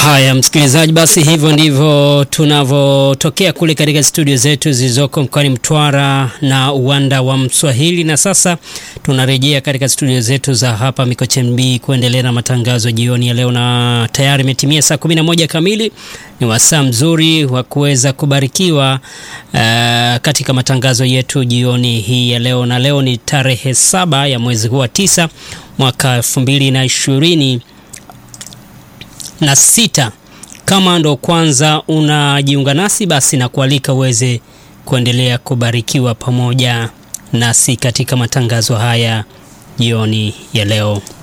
Haya msikilizaji, basi hivyo ndivyo tunavyotokea kule katika studio zetu zilizoko mkoani Mtwara na uwanda wa Mswahili, na sasa tunarejea katika studio zetu za hapa Mikocheni B kuendelea na matangazo jioni ya leo, na tayari imetimia saa 11 kamili. Ni wasaa mzuri wa kuweza kubarikiwa uh, katika matangazo yetu jioni hii ya leo, na leo ni tarehe saba ya mwezi huu wa tisa mwaka elfu mbili na ishirini na sita. Kama ndo kwanza unajiunga nasi, basi na kualika uweze kuendelea kubarikiwa pamoja nasi katika matangazo haya jioni ya leo.